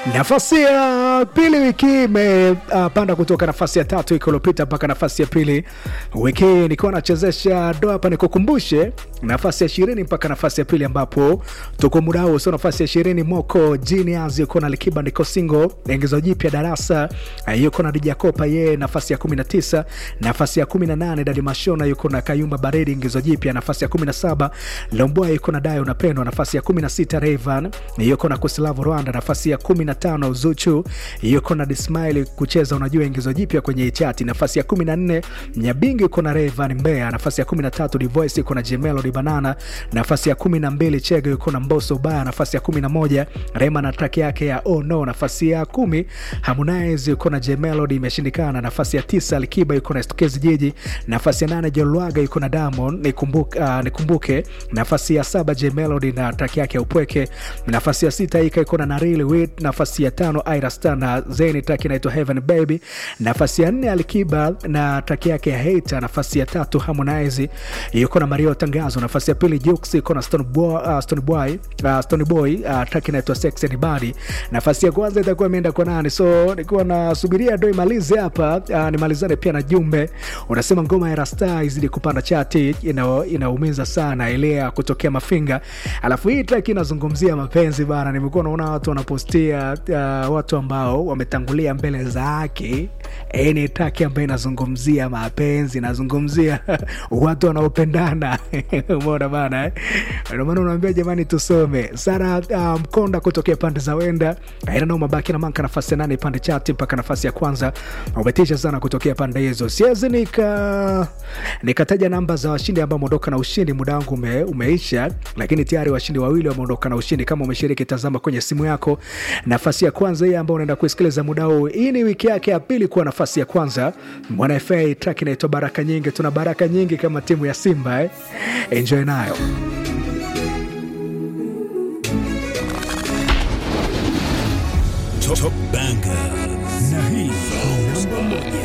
Nafasi ya pili wiki hii imepanda uh, kutoka nafasi ya tatu wiki iliyopita mpaka nafasi ya pili wiki hii, nikiwa nachezesha doa hapa, nikukumbushe nafasi ya ishirini mpaka nafasi ya pili ambapo tuko muda huo. So nafasi ya ishirini Moko Genius yuko na Likiba ndiko single ingizo jipya darasa uh, yuko na Dija Kopa yeye nafasi ya 19. Nafasi ya 18 Dadi Mashona yuko na Kayumba Baridi ingizo jipya. Nafasi ya 17 Lomboa yuko na Dayo Napendwa. Nafasi ya 16 Rayvan yuko na Kusilavu Rwanda. Nafasi ya 15 Zuchu yuko na Dismail kucheza unajua ingizo jipya kwenye chati. Nafasi ya 14 Nyabingi yuko na Rayvan Mbeya. Nafasi ya 13 Divoice yuko na Jemelody Banana. Nafasi ya 12 Chege yuko na Mbosso Baya. Nafasi ya 11 Rema na track yake ya Oh No. Nafasi ya 10 Harmonize yuko na Jemelody imeshindikana. Nafasi ya 9 Alikiba yuko na Stokezi Jiji. Nafasi ya 8 Jolwaga yuko na Diamond nikumbuke, uh, nikumbuke. Nafasi ya 7 Jemelody na track yake ya Upweke. Nafasi ya 6 Ika yuko na Narili Wit. Nafasi ya 5 Ira Star na Zeni track inaitwa Heaven Baby. Nafasi ya 4 Alikiba na track yake ya Hater. Nafasi ya tatu Harmonize yuko na Mario Tangazo. Nafasi ya pili Jux yuko na Stone Boy, uh, Stone Boy, uh, Stone Boy uh, track inaitwa Sex and Body. Nafasi ya kwanza itakuwa imeenda kwa nani? So nilikuwa nasubiria ndo imalize hapa uh, nimalizane pia na jumbe unasema ngoma ya Rasta izidi kupanda chati, ina, inaumiza sana ile ya kutokea Mafinga. Alafu hii track inazungumzia mapenzi bana. Nimekuwa naona watu wanapostia uh, watu ambao wametangulia mbele za haki. Hii ni track ambayo inazungumzia mapenzi, inazungumzia watu wanaopendana umeona bana eh? Ndio maana unaambia jamani, tusome Sara uh, Mkonda kutokea pande za Wenda aina nao mabaki na manka nafasi ya nane pande chati mpaka nafasi ya kwanza. Umetisha sana kutokea pande hizo, siwezi nika nikataja namba za washindi ambao wameondoka na ushindi. Muda wangu ume, umeisha, lakini tayari washindi wawili wameondoka na ushindi. Kama umeshiriki, tazama kwenye simu yako nafasi ya kwanza hii ambao unaenda kuisikiliza muda huu. Hii ni wiki yake ya pili kuwa nafasi ya kwanza. Mwana FA track inaitwa baraka nyingi. Tuna baraka nyingi kama timu ya Simba eh? Enjoy nayo. Top Banger na hii namba moja